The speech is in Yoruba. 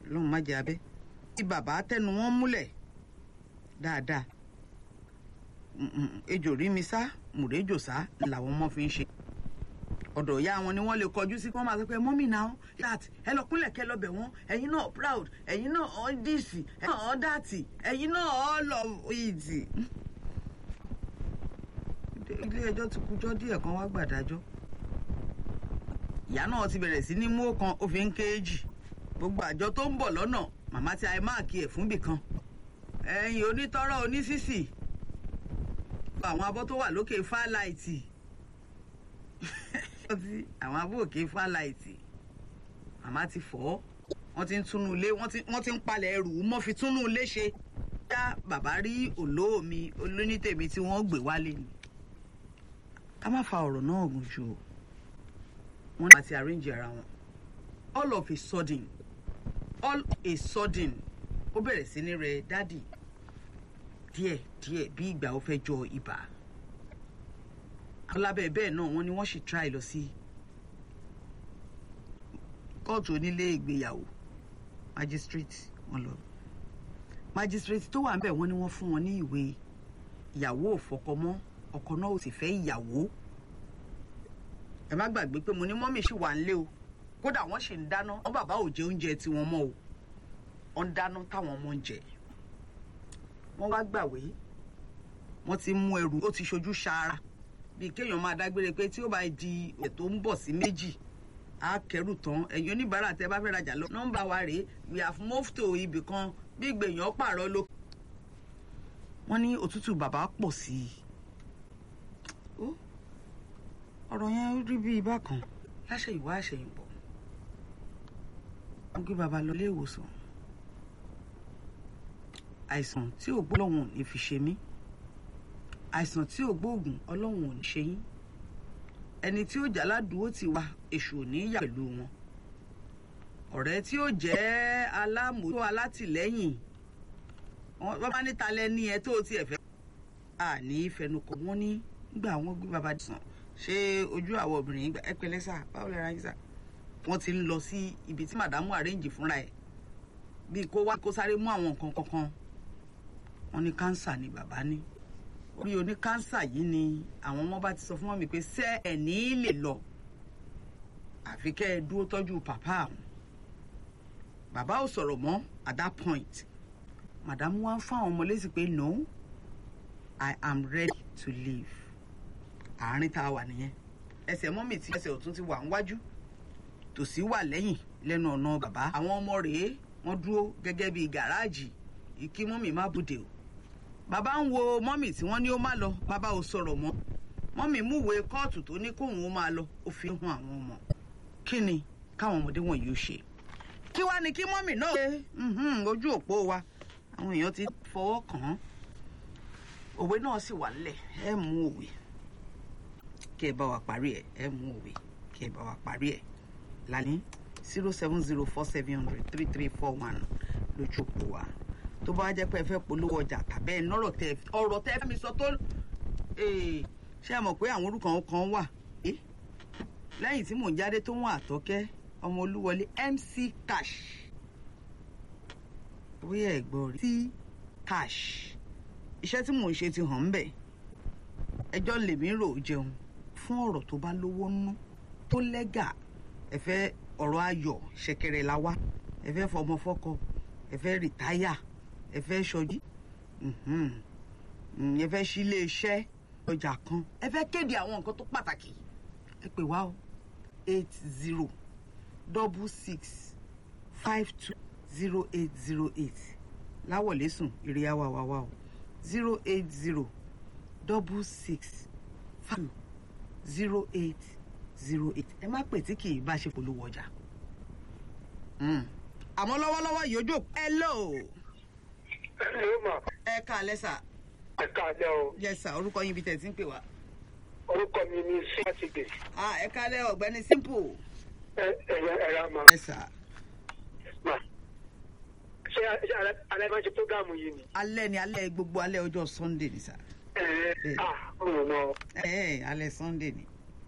lọ́run má jẹ́ abẹ́ tí bàbá tẹnu wọn múlẹ̀ dáadáa ejò rí mi sá mùrẹ́jò sá làwọn ọmọ fi ń ṣe ọ̀dọ̀ ìyá wọn ni wọ́n lè kọjú sí kí wọ́n máa sọ pé mọ́mì náà that ẹ lọ kúnlẹ̀ kẹ́ lọ bẹ̀ wọ́n ẹ̀yin náà proud ẹ̀yin náà all this ẹ̀yin náà all that ẹ̀yin náà all of it. ilé ẹjọ́ ti kújọ́ díẹ̀ kan wá gbàdájọ́ ìyá náà ti bẹ̀rẹ̀ sí ní mú ọ̀kan ó fi ń kéèjì gbogbo àjọ tó ń bọ̀ lọ́nà màmá ti àì máàkì ẹ̀ fún bìkan ẹ̀yin onítọ́rọ̀ onísìsì àwọn abọ́ tó wà lókè fáláìtì àwọn abọ́ òkè fáláìtì màmá ti fọ́ wọ́n ti ń túnú ilé wọ́n ti ń palẹ̀ ẹrù mọ́ fi túnú ilé ṣe dá bàbá rí olóòmi olónítèmi tí wọ́n gbé wálé ni ká má fa ọ̀rọ̀ náà gùn jù o wọ́n ní àti arrange ara wọn all of a sudden all a sudden ó bẹ̀rẹ̀ sí ní rẹ dádì díẹ̀ díẹ̀ bí ìgbà ó fẹ́ jọ ibà alábẹ́ bẹ́ẹ̀ náà wọ́n ní wọ́n sì try lọ sí kóòtù onílé ìgbéyàwó magistrate wọ́n lọ magistrate tó wà níbẹ̀ wọ́n ní wọ́n fún wọn ní ìwé ìyàwó òfọkọ mọ́ ọkọ náà ò sì fẹ́ ìyàwó ẹ má gbàgbé pé mo ní mọ́mì sì wà nílé o kódà wọ́n sì ń dáná wọ́n bàbá ò jẹ oúnjẹ tiwọn mọ́ o wọ́n ń dáná táwọn ọmọ ń jẹ wọ́n wá gbàwé wọ́n ti mú ẹrù ó ti ṣojú ṣaara bíi kéèyàn máa dágbére pé tí ó bá di ẹ̀ tó ń bọ̀ sí méjì á kẹrù tán ẹ̀yin oníbàárà tẹ́ bá fẹ́ rajà lọ nọ́mbà wa rèé we have moved to ibì kan bí gbèyàn pààrọ̀ ló. wọ́n ní òtútù bàbá pọ̀ sí i ọ̀rọ̀ yẹn rí bí ibà kan láṣẹ ìwá àṣẹyìnbọ̀ wọ́n gbé bàbá lọ ilé ìwòsàn àìsàn tí ò gbọ́lọ́hún ò ní fi ṣe mí àìsàn tí ò gbóògùn ọlọ́hun ò ní ṣe yín ẹni tí ó jà ládùúgbò ti wá èṣù ò ní yà pẹ̀lú wọn ọ̀rẹ́ tí ó jẹ́ alámòótó alátìlẹ́yìn wọ́n bá níta lẹ́ni ẹ tó tiẹ̀ fẹ́ à ní fẹnukọ wọ́n ní gbà wọ́n gbé bàbá sàn ṣé ojú àwọn obìnrin ẹ pẹ̀lẹ́ sà báwo lẹ ra yín sà wọ́n ti ń lọ sí ibi tí màdámù àrẹ́ǹjì fúnra ẹ̀ bíi kó wá kó sáré mú àwọn nǹkan kankan wọ́n ní kánsà ni bàbá ní bí oní kánsà yìí ni àwọn ọmọ bá ti sọ fún wọn mi pé ṣé ẹ ní lè lọ àfi kẹ́ ẹ dúró tọ́jú pàpá àwọn bàbá ò sọ̀rọ̀ mọ́ at that point màdámù wá ń fún àwọn ọmọ lésì pé no I am ready to leave àárín tá a wà nìyẹn ẹsẹ̀ mọ́mì tí ẹsẹ̀ ọ̀tún ti wà níwájú tòsí wà lẹ́yìn lẹ́nu ọ̀nà bàbá àwọn ọmọ rèé wọ́n dúró gẹ́gẹ́ bíi gàráàjì ìkí mọ́mì má bùdè o bàbá ń wo mọ́mì tí wọ́n ní ó má lọ bàbá ò sọ̀rọ̀ mọ́ mọ́mì múwèé kóòtù tó ní kóun ó máa lọ ó fi hàn àwọn ọmọ kí ni káwọn ọmọdé wọ̀nyí ó ṣe kí wá ni kí mọ́mì náà ṣe ojú òpó wa àwọn èèyàn ti fọwọ́ kàn án òwe náà sì wà nílẹ̀ ẹ mú òwe kí ẹ bá wa parí ẹ ẹ mú òwe kí ẹ bá wa parí ẹ lálẹ́ zero seven zero four seven hundred three three four one lójú òpó wa tó bá jẹ́ pé ẹ fẹ́ polówó ọjà tàbí ẹ nọ́rọ̀ tẹ ọ̀rọ̀ tẹ fẹ́ mi sọ tó ṣé ẹ mọ̀ pé àwọn orúkọ kan wà lẹ́yìn tí mò ń jáde tó wọ́n àtọ́kẹ́ ọmọ olúwọlé MC Cash bóyá ẹ̀gbọ́n rí tí Cash iṣẹ́ tí mò ń ṣe ti hàn ń bẹ̀ ẹjọ́ lèmi rò jẹun fún ọ̀rọ̀ tó bá lówó nú tó lẹ́gà ẹ fẹ́ ọ̀rọ̀ ayọ̀ ṣẹ̀kẹ̀rẹ̀ la wá ẹ fẹ́ fọmọ fọ́kọ ẹ fẹ́ rìtáyà ẹ fẹ́ ṣọjí ẹ fẹ́ sílé iṣẹ́ ọjà kan ẹ fẹ́ kéde àwọn nǹkan tó pàtàkì ẹ pè wá o eight zero double six five two zero eight zero eight láwọlé sùn ìrìyà wà wà wà o zero eight zero double six five two zero eight zero eight ẹ má pè tí kì í bá ṣe polówó ọjà àmọ́ lọ́wọ́lọ́wọ́ yìí ojú hello Hello ma. ẹ káalẹ́ sà Ẹ káalẹ́ o. yes sà orúkọ yín ibi tẹ̀ tí ń pè wá. Orúkọ mi ni Sátidé. ah ẹ káalẹ́ ọ̀gbẹ́ni simple. Ẹ ẹ̀rọ ẹ̀rọ ma. yes sà Ma. Ṣé ṣé alẹ́ alẹ́ máa ń ṣe prógámù yìí ni? alẹ́ ni alẹ́ gbogbo alẹ́ ọjọ́ sunday ni sà. Ẹ ẹ Bẹ́ẹ̀. ah mo mọ̀ ẹ ẹ alẹ́ sunday ni.